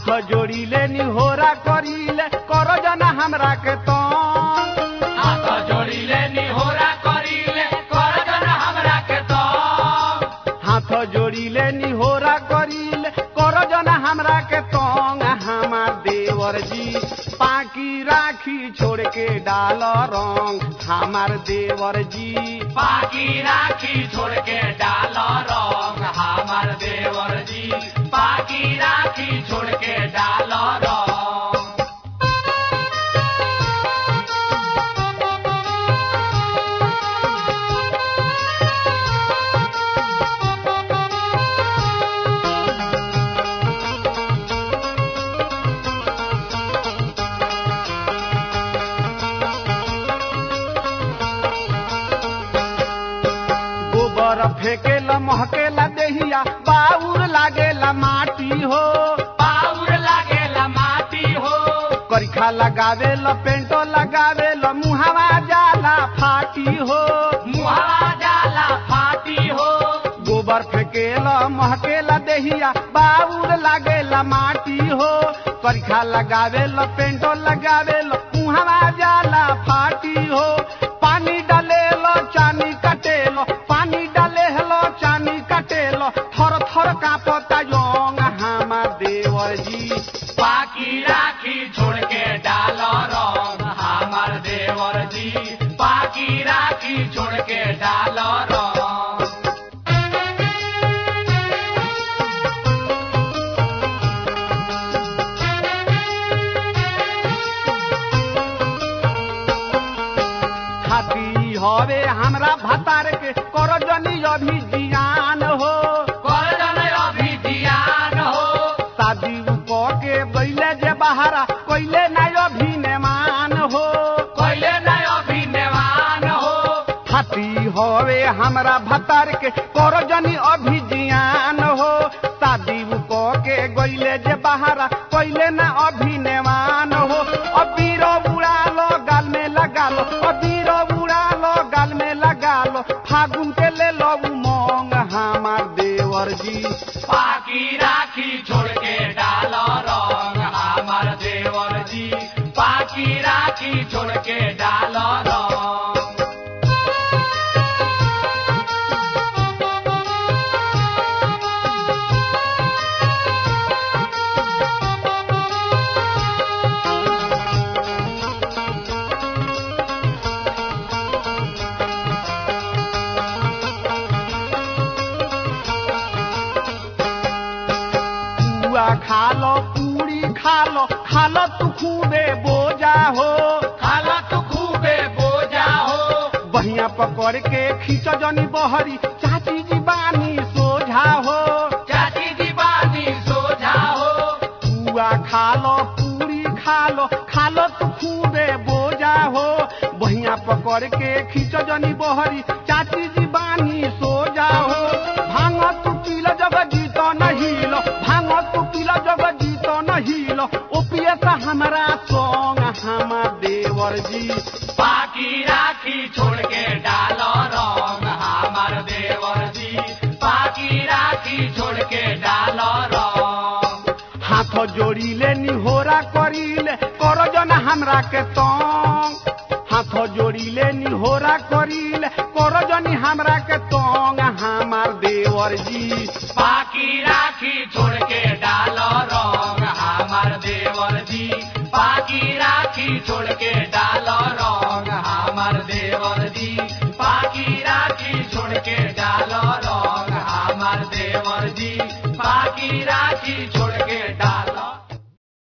हाथ जोड़ीले निहोरा करीले करो जना हमरा के तंग हाथ जोड़िले निहोरा करिले कर जन हमरा के तो हाथ जोड़ीले निहोरा करीले करो जना हमरा के तंग हमार देवर जी पाकी राखी छोड़ के डाल रंग हमार देवर जी बाकी राखी छोड़ के डाल रंग हमार देवर जी बाकी राखी छोड़ के डाल रंग गोबर फेकेला महकेला देहिया बाउर लागेला माटी हो पाउर लागेला माटी हो करिखा लगावेला पेंटो लगावेला मुहावा जाला फाटी हो मुहावा जाला फाटी हो गोबर फेकेला महकेला देहिया बाउर लागेला माटी हो करिखा लगावेला पेंटो लगावेला मुहावा जाला फाटी हो पानी डालेलो चानी कटेलो पानी डालेलो चानी कटेलो थर थर कापता योंग हमार देवर जी बाकी राखी छोड़ के डाल रंग हमार देवर जी बाकी राखी छोड़ के डाल रंग खाती हवे हमरा भतार के कर जनी अभी जियान हो कर जन अभी जियान हो शादी क के गईले जे बहारा कोइले ना अभी नेमान हो कोइले न अभी नेवान हो खाती हवे हमरा भतार के कर जनी अभी जियान हो शादी क के गईले जे बहारा कोइले ना अभी नेमान हो अबीर उड़ा लो गाल में लगा लो अबीर उड़ा लो गाल में लगा लो फागुन के ले लो उमंग हमार देवर जी बाकी राखी छोड़ के डाल रंग हमार देवर जी बाकी राखी छोड़ के डाल रंग पुआ खा लो पूरी खा लो खा लो तू खूबे बोजा हो खाला तू खूबे बोजा हो बहिया पकड़ के खींच जनी बहरी चाची जी बानी सोझा हो चाची दीवानी सोझा हो पुआ खा लो पूरी खा लो खा लो तू खूबे बोजा हो बहिया पकड़ के खींच जनी बहरी चाची जी बानी सोझा हो भांग तू पील जब जीतो नहीं लो भांग तू पील जब जीतो नहीं लो ओपिए से हमारा सोंग हमार देवर जी बाकी राखी छोड़ के डाल रंग हमार देवर जी बाकी राखी छोड़ के डाल रंग हाथ जोड़ीले निहोरा करीले कर जन हमरा के तो